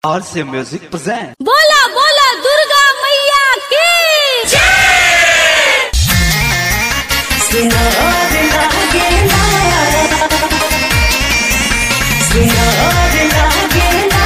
RC Music present. बोला बोला दुर्गा मैया की सिंगार लागेला सिंगार लागेला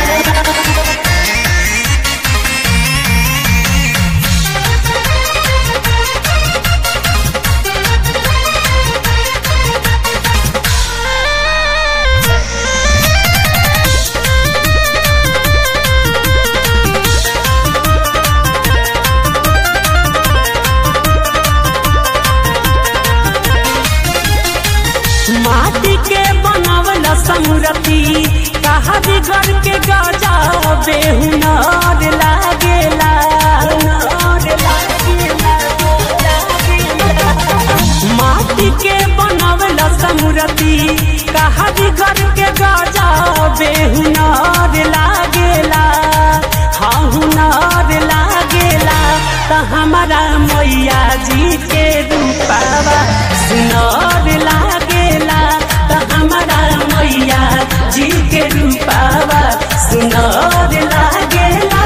माटी के बनावल समरती कहा बिगड़ के गजा बेहुनार लागेला नार लागेला, लागेला। माटी के बनावल समरती कहा बिगड़ के गजा बेहुनार लागेला हाँ हुनार लागेला त हमारा मैया जी के रूपावा सुनार लागेला त हमारा मैया जी के रूपावा सुनार लागेला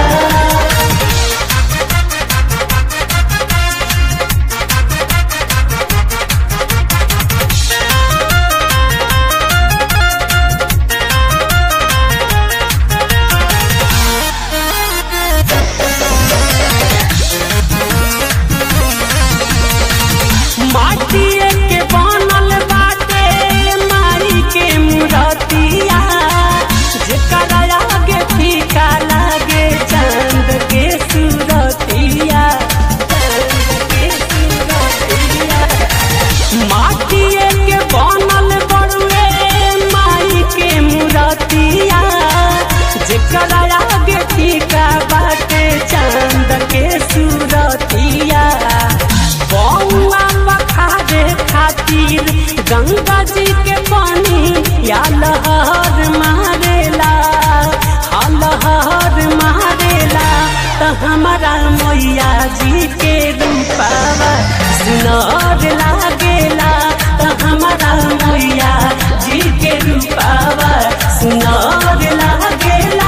माटिए के बनल बाटे माई के मूरतिया जेकरा आगे फीका लागे चांद के सूरतिया चांद के सूरतिया माटिए के बनल बड़ुए माई के मूरतिया जेकरा आगे फीका बाटे चांद के सूरतिया बौआ बखारे खातिर गंगा जी के पानी या लहर मारेला हा लहर मारेला त हमारा मैया जी के रूपावा सुनर लागेला त हमारा मैया जी के रूपावा सुनर लागेला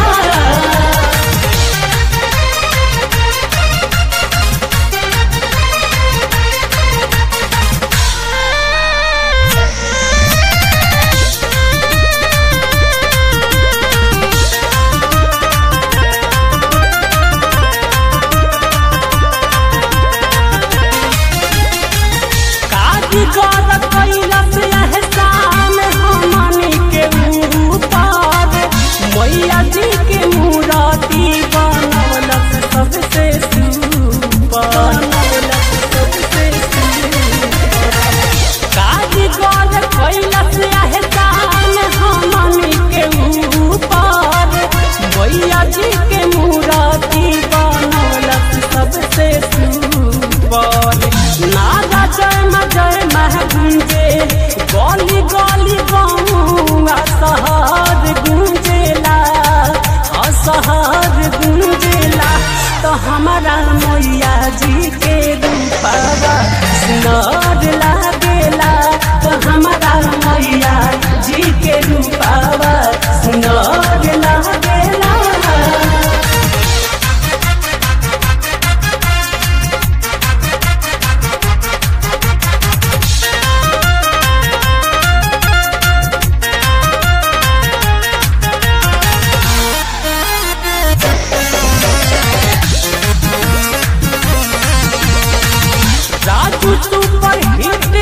कारीगर कैलस एहसान हमनी के ऊपर मैया जी के मूर्ति बनौलस सबसे सुपर बनौलस सबसे सुपर कारीगर कैलस एहसान हमनी के ऊपर मैया जी के मूर्ति बनौलस सबसे सुपर नागा जय म जय मह गुंजे गली गली गौआ शहर गुंजेला असहर गुंजेला तो हमारा मैया जी के रूपावा सुनर लागेला तो हमारा मैया जी के रूपावा सुनर लागेला राजू सुपर हिट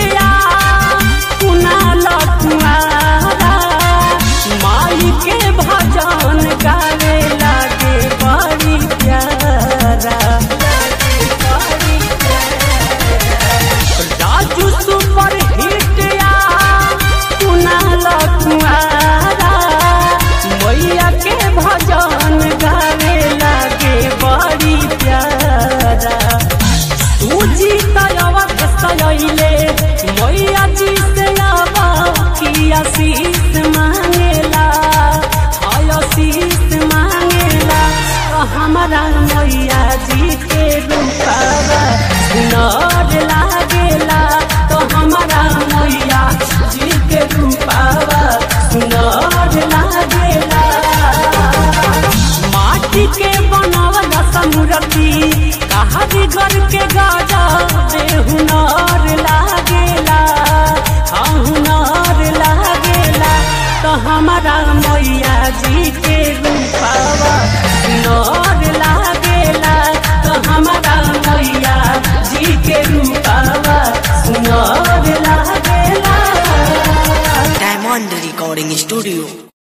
मूर्ति कारीगर के गाजा बेहुनार लागेला हाँ हुनार लागेला तो हमारा मैया जी के रूपावा सुनार लागेला तो हमारा मैया जी के रूपावा सुनार लागेला Diamond Recording Studio.